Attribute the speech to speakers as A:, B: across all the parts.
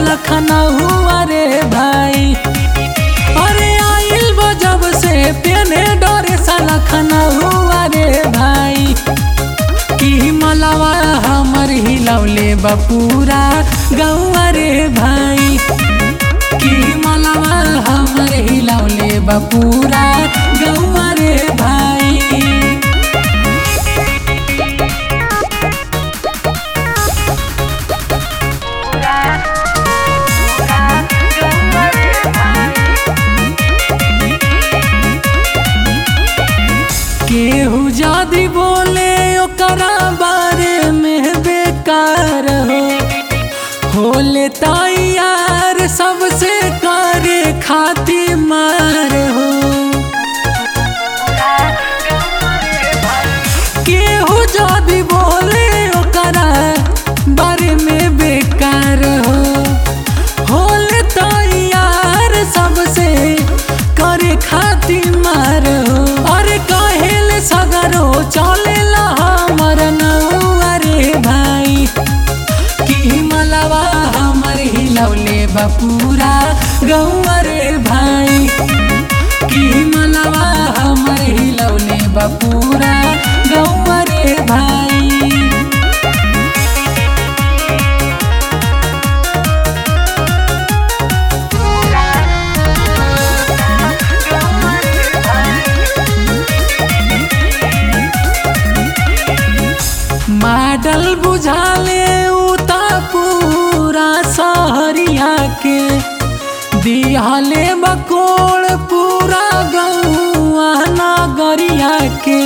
A: लखनऊ रे भाई अरे आइल बा जब से पेने डरे सा लखनऊ रे भाई की मलवा हमर हिलौले बपूरा गौआ रे भाई की मलवा हमर हिलौले बपूरा गौआ रे भाई केहू जादी बोले ओकरा बारे में बेकार हो होले तैयार सबसे करे खाती मार हो केहू जादी बोले ओकरा बारे में बेकार हो होले तैयार सबसे करे खाती मार हो अरे कहेल सगरो चलेला हमर नौआ रे भाई की मलवा हमर हिलौले बपूरा गौआ रे भाई की मलवा हमर हिलौले बपूरा गौआ रे भाई मॉडल बुझाले उता पूरा सहरिया के दिहले बकोड़ पूरा गौआ नगरिया के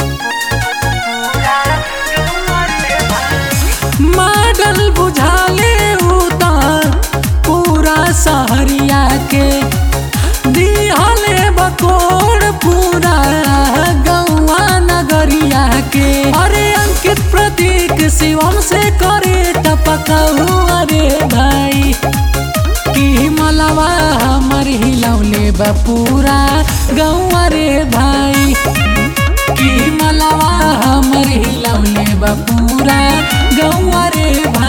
A: मॉडल बुझाले उता पूरा सहरिया के दिहले बकोड़ पूरा गौआ नगरिया के अरे अंकित प्रतीक शिवम से करे टपकहु अरे भाई की मलवा हमर हिलौले बपूरा गौआ रे भाई की मलवा हमर हिलौले बपूरा गौआ रे भाई